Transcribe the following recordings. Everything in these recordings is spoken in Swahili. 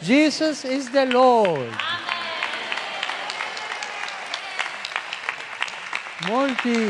Jesus is the Lord. Molti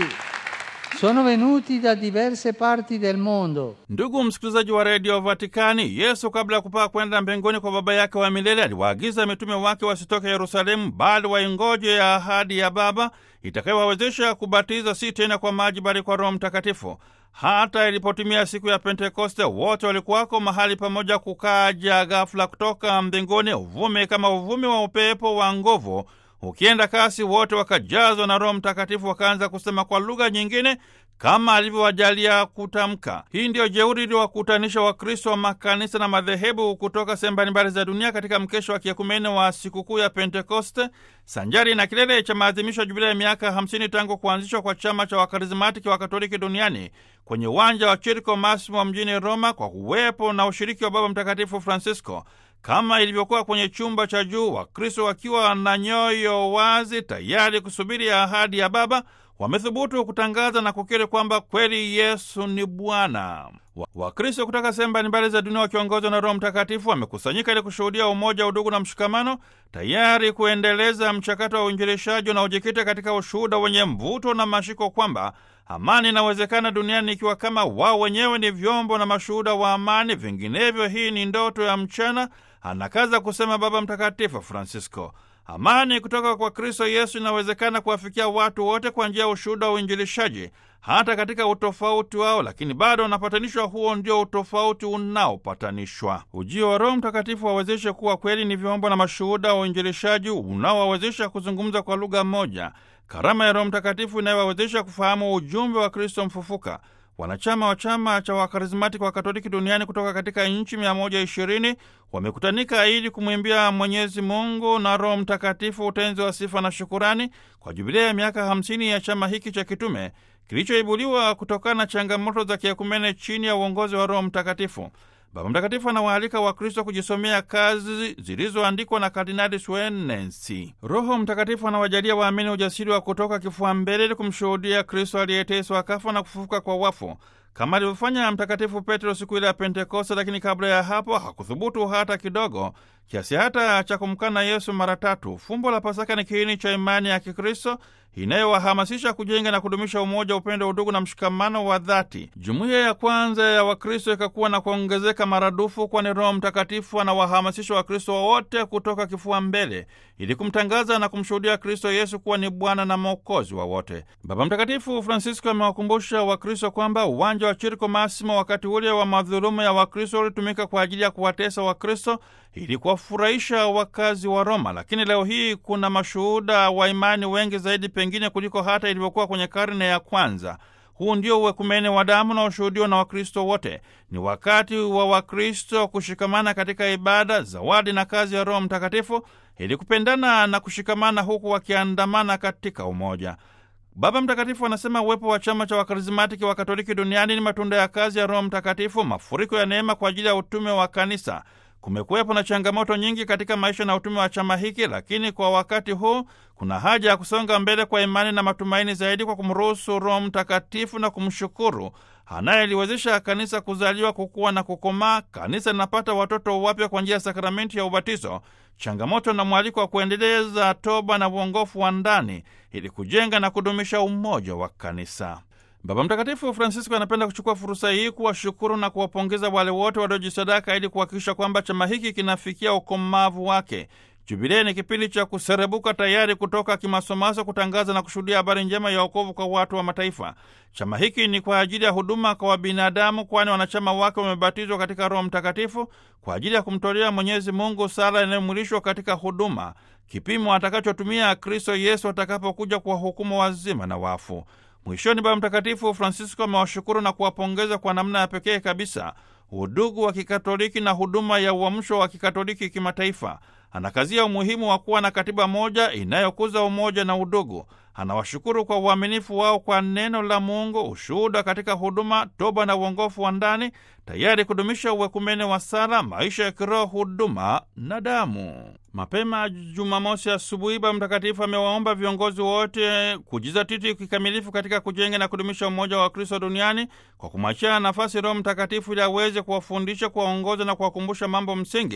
sono venuti da diverse parti del mondo. Ndugu msikilizaji wa redio Vatikani, Yesu kabla ya kupaa kwenda mbinguni kwa Baba yake wa milele aliwaagiza mitume wake wasitoke Yerusalemu, bali waingoje ya ahadi ya Baba itakayowawezesha kubatiza si tena kwa maji, bali kwa Roho Mtakatifu. Hata ilipotimia siku ya Pentekoste, wote walikuwako mahali pamoja, kukaja ghafula kutoka mbinguni uvumi kama uvumi wa upepo wa nguvu ukienda kasi, wote wakajazwa na Roho Mtakatifu, wakaanza kusema kwa lugha nyingine kama alivyowajalia kutamka. Hii ndiyo jeuri iliyowakutanisha Wakristo wa makanisa na madhehebu kutoka sehemu mbalimbali za dunia katika mkesho wa kiekumene wa sikukuu ya Pentekoste, sanjari na kilele cha maadhimisho ya jubilia ya miaka 50 tangu kuanzishwa kwa chama cha wakarismatiki wa Katoliki duniani kwenye uwanja wa Chirko Massimo mjini Roma, kwa kuwepo na ushiriki wa Baba Mtakatifu Francisco kama ilivyokuwa kwenye chumba cha juu, Wakristo wakiwa na nyoyo wazi, tayari kusubiri ahadi ya Baba, wamethubutu kutangaza na kukiri kwamba kweli Yesu ni Bwana. Wakristo kutoka sehemu mbalimbali za dunia wakiongozwa na Roho Mtakatifu wamekusanyika ili kushuhudia umoja, udugu na mshikamano, tayari kuendeleza mchakato wa uinjilishaji unaojikita katika ushuhuda wenye mvuto na mashiko kwamba amani inawezekana duniani ikiwa kama wao wenyewe ni vyombo na mashuhuda wa amani, vinginevyo hii ni ndoto ya mchana, anakaza kusema Baba Mtakatifu Francisco. Amani kutoka kwa Kristo Yesu inawezekana kuwafikia watu wote kwa njia ya ushuhuda wa uinjilishaji, hata katika utofauti wao, lakini bado wanapatanishwa. Huo ndio utofauti unaopatanishwa. Ujio wa Roho Mtakatifu wawezeshe kuwa kweli ni vyombo na mashuhuda wa uinjilishaji unaowawezesha kuzungumza kwa lugha moja, karama ya Roho Mtakatifu inayowawezesha kufahamu ujumbe wa Kristo mfufuka. Wanachama wa chama cha wakarismatiki wa Katoliki duniani kutoka katika nchi 120 wamekutanika ili kumwimbia Mwenyezi Mungu na Roho Mtakatifu utenzi wa sifa na shukurani kwa jubilia ya miaka 50 ya chama hiki cha kitume kilichoibuliwa kutokana na changamoto za kiekumene chini ya uongozi wa Roho Mtakatifu. Baba Mtakatifu anawaalika Wakristo kujisomea kazi zilizoandikwa na Kardinali Swenensi. Roho Mtakatifu anawajalia waamini ujasiri wa kutoka kifua mbele ili kumshuhudia Kristo aliyeteswa, akafa na kufufuka kwa wafu kama alivyofanya Mtakatifu Petro siku ile ya Pentekoste. Lakini kabla ya hapo hakuthubutu hata kidogo, kiasi hata cha kumkana Yesu mara tatu. Fumbo la Pasaka ni kiini cha imani ya Kikristo inayowahamasisha kujenga na kudumisha umoja, upendo, udugu na mshikamano wa dhati. Jumuiya ya kwanza ya Wakristo ikakuwa na kuongezeka maradufu, kwani Roho Mtakatifu anawahamasisha Wakristo wote kutoka kifua mbele ili kumtangaza na kumshuhudia Kristo Yesu kuwa ni Bwana na Mwokozi wa wote. Baba Mtakatifu Francisco amewakumbusha Wakristo kwamba uwanja wa Chirko Massimo wakati ule wa madhulumu ya Wakristo ulitumika kwa ajili ya kuwatesa Wakristo ili kuwafurahisha wakazi wa Roma, lakini leo hii kuna mashuhuda wa imani wengi zaidi pengine kuliko hata ilivyokuwa kwenye karne ya kwanza. Huu ndio uwekumene wa damu na ushuhudiwa na Wakristo wote. Ni wakati wa Wakristo kushikamana katika ibada, zawadi na kazi ya Roho Mtakatifu ili kupendana na kushikamana, huku wakiandamana katika umoja. Baba Mtakatifu anasema uwepo wa chama cha wakarismatiki wa Katoliki duniani ni matunda ya kazi ya Roho Mtakatifu, mafuriko ya neema kwa ajili ya utume wa kanisa. Kumekuwepo na changamoto nyingi katika maisha na utume wa chama hiki, lakini kwa wakati huu kuna haja ya kusonga mbele kwa imani na matumaini zaidi kwa kumruhusu Roho Mtakatifu na kumshukuru anayeliwezesha kanisa kuzaliwa, kukua na kukomaa. Kanisa linapata watoto wapya kwa njia ya sakramenti ya ubatizo, changamoto na mwaliko wa kuendeleza toba na uongofu wa ndani ili kujenga na kudumisha umoja wa kanisa. Baba Mtakatifu Francisco anapenda kuchukua fursa hii kuwashukuru na kuwapongeza wale wote waliojisadaka ili kuhakikisha kwamba chama hiki kinafikia ukomavu wake. Jubilei ni kipindi cha kuserebuka, tayari kutoka kimasomaso kutangaza na kushuhudia habari njema ya wokovu kwa watu wa mataifa. Chama hiki ni kwa ajili ya huduma kwa wabinadamu, kwani wanachama wake wamebatizwa katika Roho Mtakatifu kwa ajili ya kumtolea Mwenyezi Mungu sala inayomwilishwa katika huduma, kipimo atakachotumia Kristo Yesu atakapokuja kuwahukumu wazima na wafu. Mwishoni, Baba Mtakatifu Francisco amewashukuru na kuwapongeza kwa namna ya pekee kabisa udugu wa Kikatoliki na huduma ya uamsho wa Kikatoliki kimataifa. Anakazia umuhimu wa kuwa na katiba moja inayokuza umoja na udugu. Anawashukuru kwa uaminifu wao kwa neno la Mungu, ushuhuda katika huduma, toba na uongofu wa ndani, tayari kudumisha uwekumene wa sala, maisha ya kiroho, huduma na damu. Mapema Jumamosi asubuhi, Baba Mtakatifu amewaomba viongozi wote kujizatiti kikamilifu katika kujenga na kudumisha umoja wa Kristo duniani kwa kumwachia nafasi Roho Mtakatifu ili aweze kuwafundisha, kuwaongoza na kuwakumbusha mambo msingi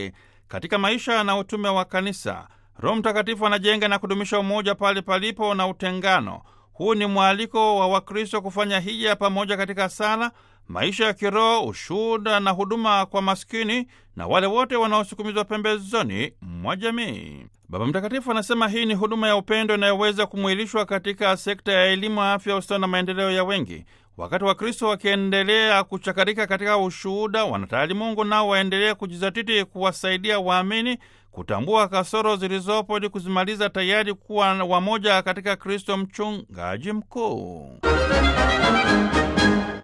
katika maisha na utume wa kanisa. Roho Mtakatifu anajenga na kudumisha umoja pale palipo na utengano. Huu ni mwaliko wa Wakristo kufanya hija pamoja katika sala, maisha ya kiroho, ushuhuda na huduma kwa maskini na wale wote wanaosukumizwa pembezoni mwa jamii. Baba Mtakatifu anasema hii ni huduma ya upendo inayoweza kumwilishwa katika sekta ya elimu, afya, ustawi na maendeleo ya wengi. Wakati Wakristo wakiendelea kuchakarika katika ushuhuda, wanatayari Mungu nao waendelee kujizatiti kuwasaidia waamini kutambua kasoro zilizopo ili kuzimaliza, tayari kuwa wamoja katika Kristo mchungaji mkuu.